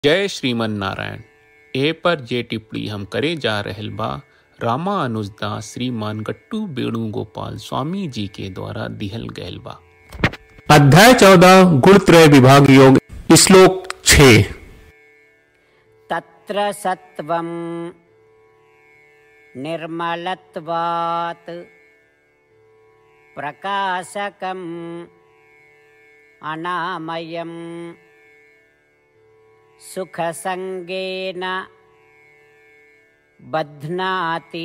जय श्रीमन नारायण ए पर जे टिप्पणी हम करे जा रहल बा रामा अनुजदास श्रीमान गट्टू वेणुगोपाल स्वामी जी के द्वारा दिहल गयल बा अध्याय चौदह गुणत्रय विभाग योग श्लोक छः तत्र सत्वं निर्मलत्वात् प्रकाशकम् अनामयम् सुखसङ्गेन बध्नाति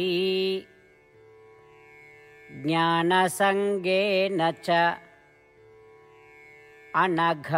ज्ञानसङ्गेन च अनघ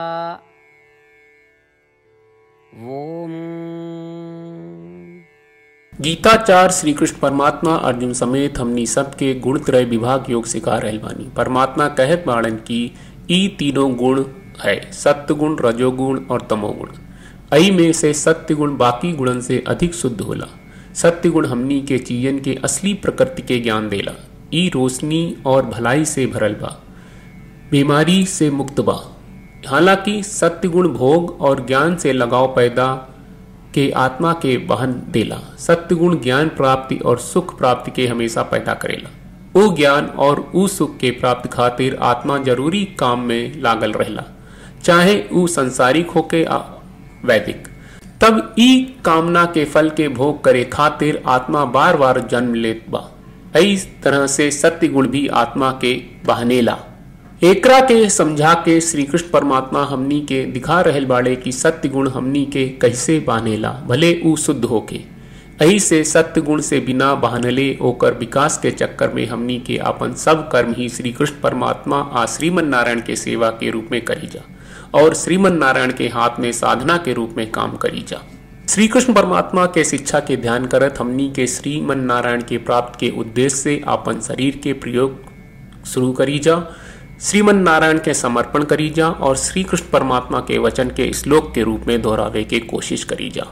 ॐ गीताचार श्री कृष्ण परमात्मा अर्जुन समेत हमनी सबके गुण त्रय विभाग योग सिखा रहल बानी परमात्मा कहत बाड़न की ई तीनों गुण है सत्य गुण रजोगुण और तमोगुण अई में से सत्य गुण बाकी गुणन से अधिक शुद्ध होला सत्य गुण हमनी के चीजन के असली प्रकृति के ज्ञान देला ई रोशनी और भलाई से भरल बा बीमारी से मुक्त बा हालांकि सत्य गुण भोग और ज्ञान से लगाव पैदा के आत्मा के वहन देला सत्य गुण ज्ञान प्राप्ति और सुख प्राप्ति के हमेशा पैदा करेला वो ज्ञान और ऊ सुख के प्राप्ति खातिर आत्मा जरूरी काम में लागल रहेला चाहे ऊ संसारिक होके आ वैदिक तब ई कामना के फल के भोग करे खातिर आत्मा बार बार जन्म लेत बा इस तरह से सत्य गुण भी आत्मा के बहनेला एकरा के समझा के श्री कृष्ण परमात्मा हमनी के दिखा रहल बाड़े कि सत्य गुण हमनी के कैसे बानेला भले ऊ शुद्ध होके अही से सत्य गुण से बिना बहानले ओकर विकास के चक्कर में हमनी के अपन सब कर्म ही श्री कृष्ण परमात्मा आ श्रीमन नारायण के सेवा के रूप में करी जा और श्रीमन नारायण के हाथ में साधना के रूप में काम करी जा श्री कृष्ण परमात्मा के शिक्षा के ध्यान करत हमनी के श्रीमन नारायण के प्राप्त के उद्देश्य से अपन शरीर के प्रयोग शुरू करी जा श्रीमन नारायण के समर्पण करी जा और श्री कृष्ण परमात्मा के वचन के श्लोक के रूप में दोहरावे के कोशिश करी जा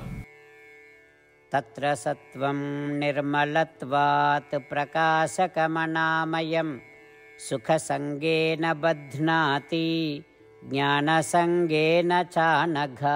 तत्र सत्वं निर्मलत्वात् प्रकाशकमनामयं सुखसङ्गेन बध्नाति ज्ञानसङ्गेन चानघा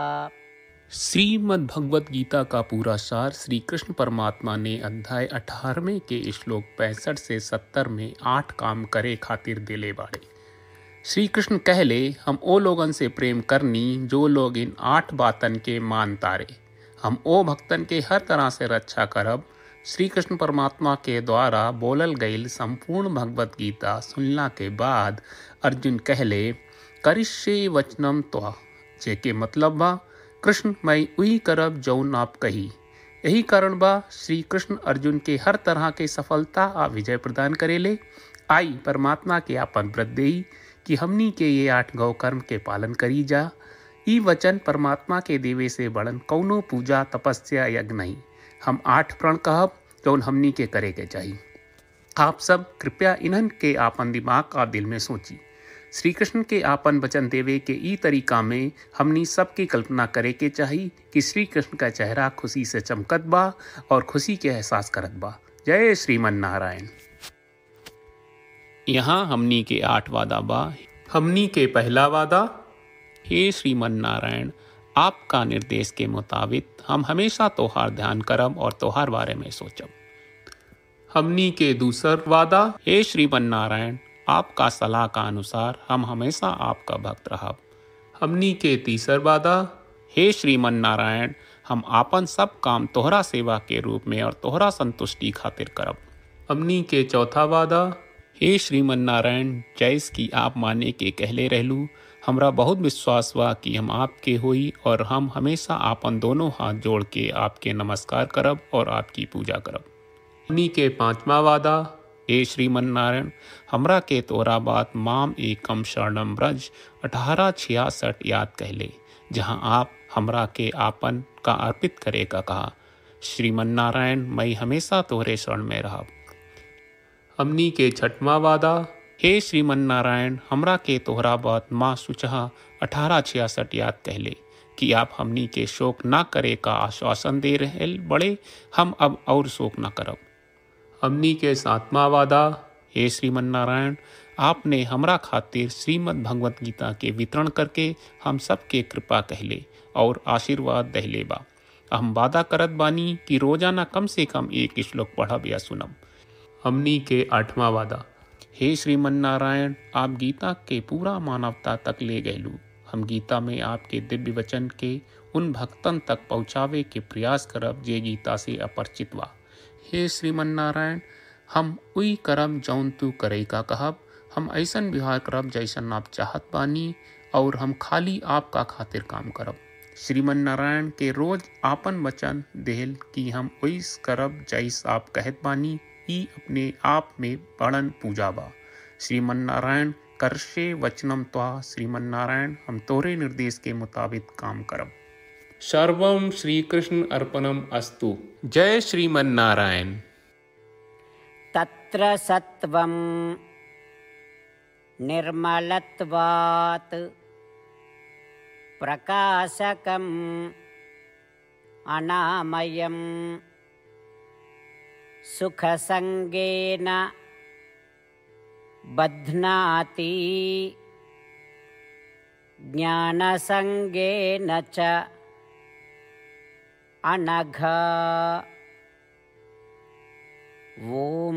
श्रीमद् भगवत गीता का पूरा सार श्री कृष्ण परमात्मा ने अध्याय 18वें के श्लोक पैंसठ से 70 में आठ काम करे खातिर दिले बाड़े श्री कृष्ण कहले हम ओ लोगन से प्रेम करनी जो लोग इन आठ बातन के मान तारे हम ओ भक्तन के हर तरह से रक्षा करब श्री कृष्ण परमात्मा के द्वारा बोलल गईल संपूर्ण भगवत गीता सुनला के बाद अर्जुन कहले करिष्ये वचनम त्वा जेके मतलब बा कृष्ण मैं उही करब जौन आप कही यही कारण बा श्री कृष्ण अर्जुन के हर तरह के सफलता आ विजय प्रदान करेले आई परमात्मा के आपन व्रत देई कि हमनी के ये आठ गौ कर्म के पालन करी जा ई वचन परमात्मा के देवे से बड़न कौनो पूजा तपस्या यज्ञ नहीं हम आठ प्रण कहब जौन हमनी के करे के चाहिए आप सब कृपया इन्हन के आपन दिमाग और दिल में सोची श्री कृष्ण के आपन वचन देवे के ई तरीका में हमनी सबकी कल्पना करे के चाही कि श्री कृष्ण का चेहरा खुशी से चमकत बा और खुशी के एहसास करत बा जय श्रीमन नारायण यहाँ हमनी के आठ वादा बा हमनी के पहला वादा हे श्रीमन नारायण आपका निर्देश के मुताबिक हम हमेशा तोहार ध्यान करब और तोहार बारे में सोचब हमनी के दूसर वादा हे श्रीमन नारायण आपका सलाह का अनुसार हम हमेशा आपका भक्त रहब हमनी के तीसर वादा हे श्रीमन नारायण हम आपन सब काम तोहरा सेवा के रूप में और तोहरा संतुष्टि खातिर करब हमनी के चौथा वादा हे श्रीमन नारायण जैस की आप माने के कहले रहलू हमरा बहुत विश्वास बा कि हम आपके होई और हम हमेशा आपन दोनों हाथ जोड़ के आपके नमस्कार करब और आपकी पूजा करब हमनी के पांचवा वादा हे श्रीमन नारायण हमरा के तोरा बात माम एकम शरणम ब्रज अठारह छियासठ याद कहले जहाँ आप हमरा के आपन का अर्पित करे का कहा श्रीमन नारायण मैं हमेशा तोहरे शरण में रहब हमनी के छठवा वादा हे श्रीमन नारायण हमरा के तोहरा बात माँ सुचहा अठारह छियासठ याद कहले कि आप हमनी के शोक ना करे का आश्वासन दे रहे बड़े हम अब और शोक ना करब हमनी के सातवां वादा हे श्रीमन नारायण आपने हमरा खातिर श्रीमद् भगवत गीता के वितरण करके हम सबके कृपा कहले और आशीर्वाद दहलेबा हम वादा करत बानी कि रोजाना कम से कम एक श्लोक पढ़ब या सुनब हमनी के आठवां वादा हे श्रीमन नारायण आप गीता के पूरा मानवता तक ले गयलू हम गीता में आपके दिव्य वचन के उन भक्तन तक पहुँचावे के प्रयास करब जे गीता से अपरिचित बा हे श्रीमन नारायण हम उई करब जौन तू करे का कहब हम ऐसन व्यवहार करब जैसन आप चाहत बानी और हम खाली आपका खातिर काम करब श्रीमन नारायण के रोज आपन वचन देहल कि हम ओइस करब जैस आप कहत बानी ई अपने आप में बड़न पूजा बा श्रीमन नारायण करशे वचनम त्वा श्रीमन नारायण हम तोरे निर्देश के मुताबिक काम करब सर्वम श्री कृष्ण अर्पणम अस्तु जय श्रीमन नारायण तत्र सत्वं निर्मलत्वात् प्रकाशकम् अनामयम् सुखसङ्गेन बध्नाति ज्ञानसङ्गेन च अनघ ॐ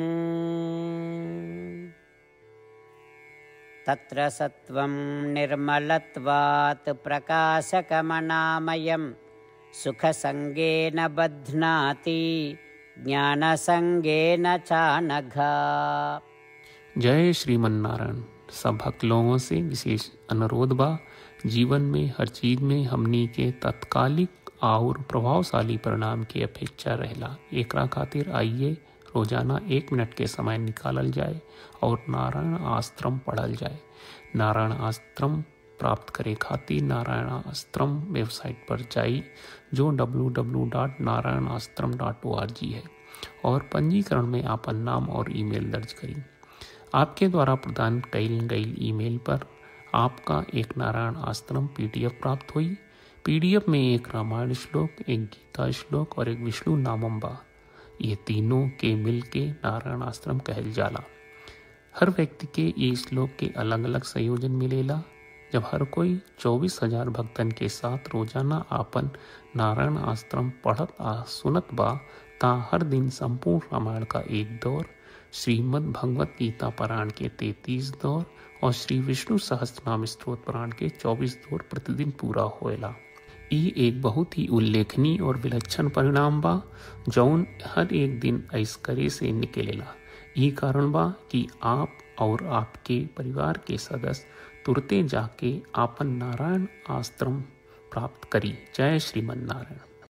तत्र सत्वं निर्मलत्वात् प्रकाशकमनामयं सुखसङ्गेन बध्नाति ज्ञानसङ्गेन चानघ जय श्रीमन नारायण सब भक्त लोगों से विशेष अनुरोध बा जीवन में हर चीज में हमनी के तत्कालिक और प्रभावशाली परिणाम की अपेक्षा रहला एकरा खातिर आइए रोजाना एक मिनट के समय निकालल जाए और नारायण आश्रम पढ़ल जाए नारायण आश्रम प्राप्त करे खातिर नारायण आश्रम वेबसाइट पर जाई जो www.narayanaashram.org है और पंजीकरण में आपन नाम और ईमेल दर्ज करी आपके द्वारा प्रदान कईल गई ईमेल पर आपका एक नारायण आश्रम पीडीएफ प्राप्त हुई पीडीएफ में एक रामायण श्लोक एक गीता श्लोक और एक विष्णु नामम बा ये तीनों के मिल के नारायण आश्रम कहल जाला हर व्यक्ति के ये श्लोक के अलग अलग संयोजन मिलेला जब हर कोई चौबीस हजार भक्तन के साथ रोजाना आपन नारायण आश्रम पढ़त आ सुनत बा ता हर दिन संपूर्ण रामायण का एक दौर श्रीमद् भगवत गीता पारायण के तैतीस दौर और श्री विष्णु सहस्त्रनाम स्त्रोत पारायण के चौबीस दौर प्रतिदिन पूरा होएला ई एक बहुत ही उल्लेखनीय और विलक्षण परिणाम बा जौन हर एक दिन ऐसकरे से निकलेला ई कारण बा कि आप और आपके परिवार के सदस्य तुरते जाके आपन नारायण आश्रम प्राप्त करी जय श्रीमन नारायण